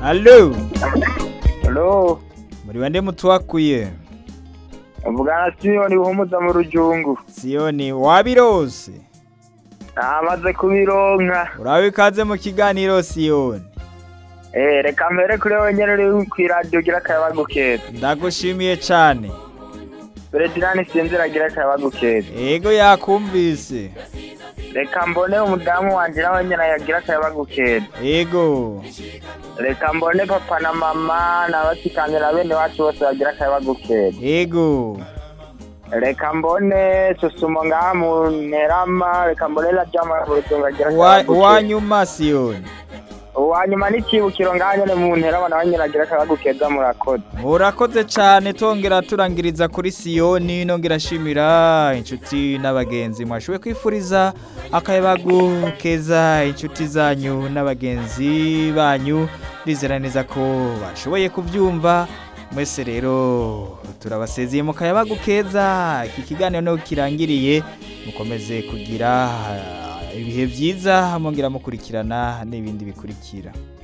Allo Halo, muri bande mutwakuye avugana Simoni Buhumuza mu Rujungu. Siyoni wabirose Namaze kubironka. urabe ikaze mu kiganiro Siyoni Eh, reka mbere kuri wewe nyene uri kw'iradiyo gira akayabagu keza. ndagushimiye cane Beredirani sinzira gira akayabagu keza. ego yakumvise Reka mbone umudamu wanje nawe nyene yagira akayabagu keza. ego Reka mbone papa na mama na basikanje na bene wacu bose bagira akayabagu keza. ego Reka mbone Susumo ngaha mu Nterama, reka mbone la Jama mu Rujungu agira Wa- akayabagu keza. uwanyuma Siyoni Uwanyuma n'ikibukiro ngaha nyene mu Nterama nawe nyene agira akayabagu keza murakoze. murakoze cane tongera turangiriza kuri Siyoni nongera ashimira inshuti n'abagenzi mwashoboye kwifuriza akayabagu keza inshuti zanyu n'abagenzi banyu ndizera neza ko bashoboye kubyumva mwese rero turabasezeye mu kayabagu keza iki kiganiro niho kirangiriye mukomeze kugira ah, ibihe byiza mwongera mukurikirana n'ibindi bikurikira